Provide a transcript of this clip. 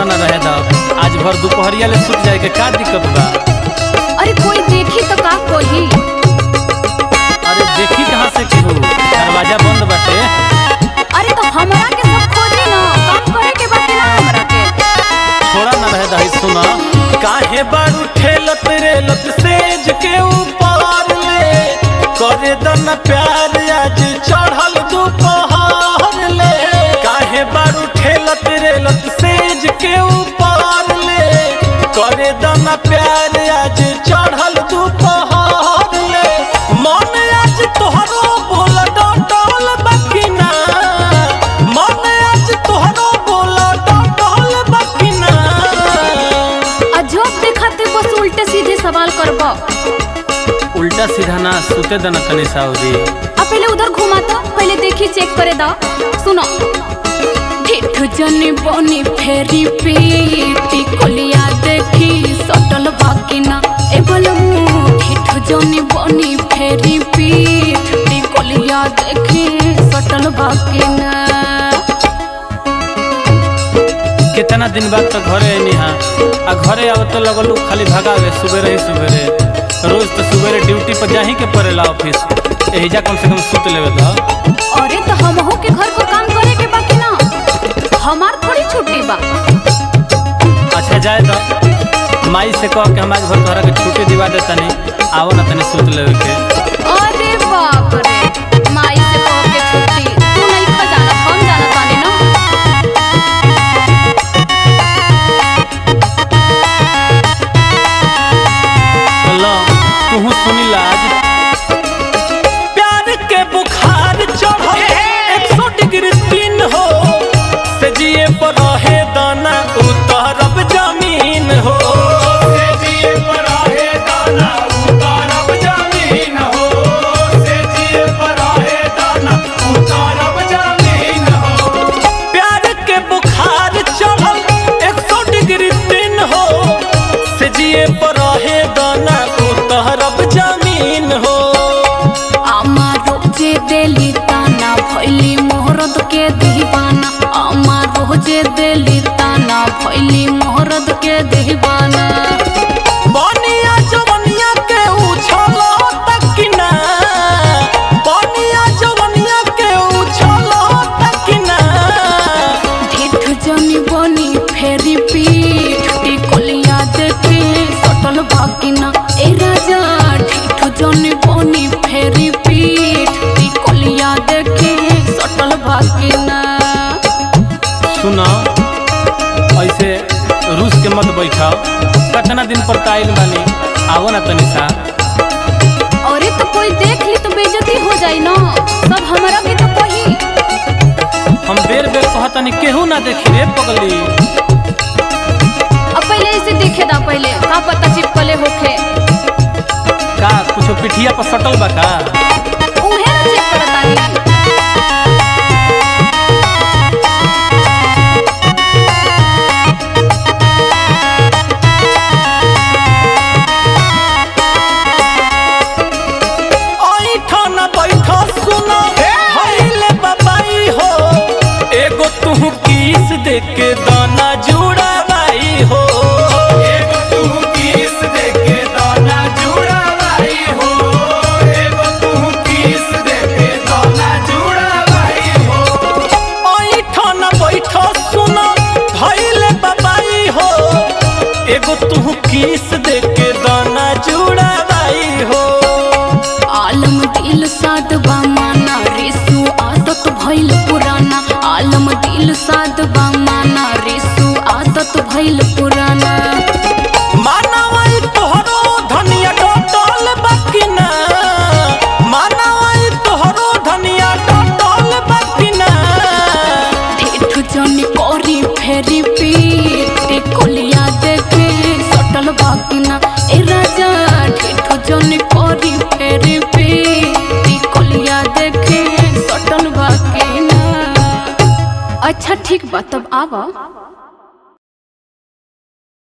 ना रहे दा आज भर दोपहरिया ले सुत जाए के का दिक्कत बा अरे कोई देखी तो का कोही अरे देखी कहाँ से केहू दरवाजा बंद बाटे अरे तो हमरा के सब खोजी ना काम करे के बाकी ना हमरा के छोड़ा ना रहे दा सुना काहे बारू ठेलत रेलत सेज के ऊपर ले करे दन प्यार आज चढ़ल दोपहर ले काहे बारू ठेलत रेलत सेज के ऊपर ले करे दन प्यार आज चढ़ल दोपहर ले मन आज तोहरो बोल डटल बकिना मन आज तोहरो बोल डटल बकिना अजब दिखाते बस उल्टे सीधे सवाल करबो उल्टा सीधा ना सुते दन तनी साउदी अब पहले उधर घुमा तो पहले देखी चेक करे दा सुनो ढिठ जनी बनी फेरी पीटी कोलिया देखी सटल बाकी ना ए बलमू ढिठ जनी बनी फेरी पीटी कोलिया देखी सटल बाकी ना कितना दिन बाद तो घरे आईनी हाँ आ घरे अब तो लगलू खाली भगावे सुबेरे ही सुबेरे रोज तो सुबेरे ड्यूटी पर जाही के पड़ेला ऑफिस एहिजा कम से कम सुत लेवे दा अरे तो हमहू के घर को काम करे के बाकी ना हमार थोड़ी छुट्टी बा अच्छा जाए दा माई से कह के हम आज भर तोहरा के छुट्टी दिवा दे तनी आओ ना तनी सुत लेवे के अरे बाप रे माई से कह के छुट्टी तू नहीं खा जाना हम जाना तानी ना लो तू सुनी लाज प्यार के बुखार चढ़ल एक सौ डिग्री तीन हो से जिए पर रहे दाना उतरब जमीन हो से जिए पर रहे दाना उतरब जमीन हो से जिए पर रहे दाना उतरब जमीन हो प्यार के बुखार चढ़ल एक सौ डिग्री तीन हो से जिए पर रहे दाना उतरब जमीन हो আমার রোজে দেলি তানা ভইলি মোহরদ কে দিবানা আমার রোজে দেলি তানা ভইলি মোহরদ কে দিবানা बनिया जवनिया के उछलो तकिना बनिया जवनिया के उछलो तकिना ढिठ जनी बनी फेरी पीठ टिकलिया देखी सटल बाकिना ए राजा ढिठ जनी बनी फेरी पीठ टिकलिया देखी सटल बाकिना सुनो ऐसे रूस के मत बैठाओ कितना दिन पर ताइल बानी आओ ना तनी सा अरे तो कोई देख ली तो बेइज्जती हो जाई ना सब हमारा के तो कही हम बेर बेर कहतनी केहू ना देखी रे पगली अब पहले इसे देखे दा पहले का पता चिपकले होखे का कुछ पिठिया पर सटल बा का उहे ना चेक करतानी ऐठा न बैठा सुनो भइले बाबाई हो एगो तू किस दे के दाना जुड़ावाई हो एगो तू किस दे के दाना जुड़ावाई हो एगो तू किस दे के दाना जुड़ावाई हो ऐठा न बैठा सुनो भइले बाबाई हो एगो तू किस दे के दाना जुड़ावाई हो आलम दिल साध बामाना रेसु आदत भइल पुराना आलम दिल साध बामाना रेसु आदत भइल पुराना मानवाई तोहरो धनिया डटल बकिना मानवाई तोहरो धनिया डटल बकिना ठेठ जन करी फेरी पीटे कोलिया देखे सटल बाकिना ए राजा ठेठ जन करी फेरी पीटे कोलिया देखे सटल बाकिना अच्छा ठीक बा तब आवा